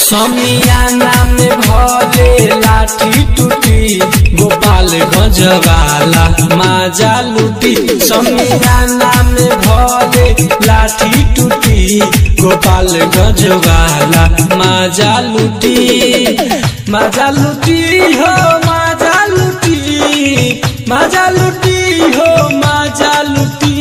समियाना में भले लाठी टूटी गोपाल गजवाला माजा लूटी समियाना में भले लाठी टूटी गोपाल गजवाला माजा लूटी माजा लूटी हो माजा लूटी माजा लूटी हो माजा लूटी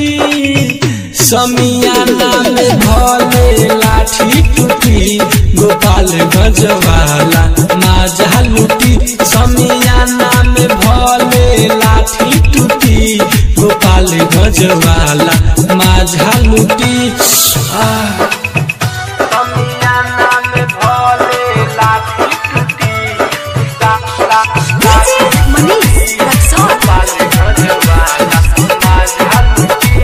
समियाना में भले लाठी टूटी गोपाल गजवाला माजा लूटी समियाना में भले लाठी टूटी गोपाल गजवाला माजा लूटी आह समियाना में भले लाठी टूटी ला ला DJ Manish Raksol. पाले गजवाला माझा लुटी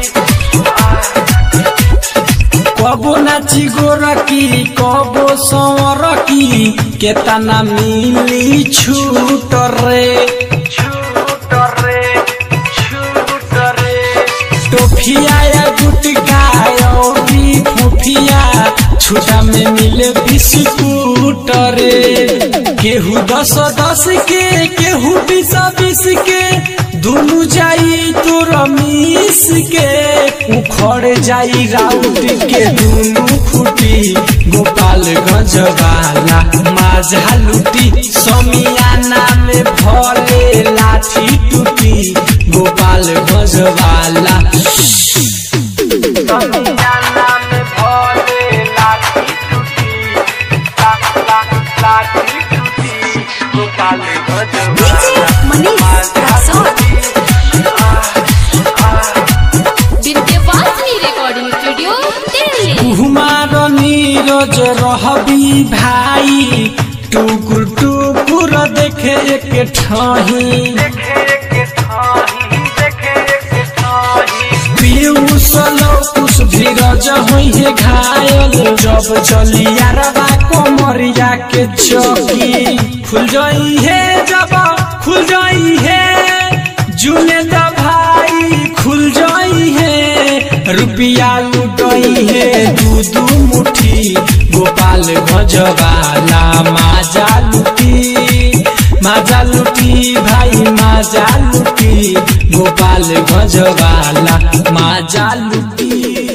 कबो नाची गोरकी कबो संवरकी केतना मिली छूट रे छूट रे छूट रे टोफिया या गुटका औरी फुफिया छुटा में मिले बिस्कुट रे केहू दस दस के केहू बीस बीस के दुनु जाई तोर मिस के उखड़ जाई राउट के दुनु फूटी गोपाल गजवाला माझा लूटी समियाना में भले लाठी टूटी गोपाल गजवाला समियाना में भले लाठी टूटी ला ला लाठी टूटी Gopal DJ Manish Raksol. Vidyavasini recording studio Delhi Kumar Neeraj रहबी भाई टुकुर टुकुर देखे एक ठाही देखे के थाही देखे के थाही पीयूष लौकुश धीरज होइहे घायल जब चली यारबा कमरिया के चौकी खुल जाई है जब खुल जाई है जुने द भाई खुल जाई है रुपिया लुटई है दू दू मुठी गोपाल गजवाला माजा लुटी माजा लुटी भाई माजा लुटी गोपाल गजवाला माजा लुटी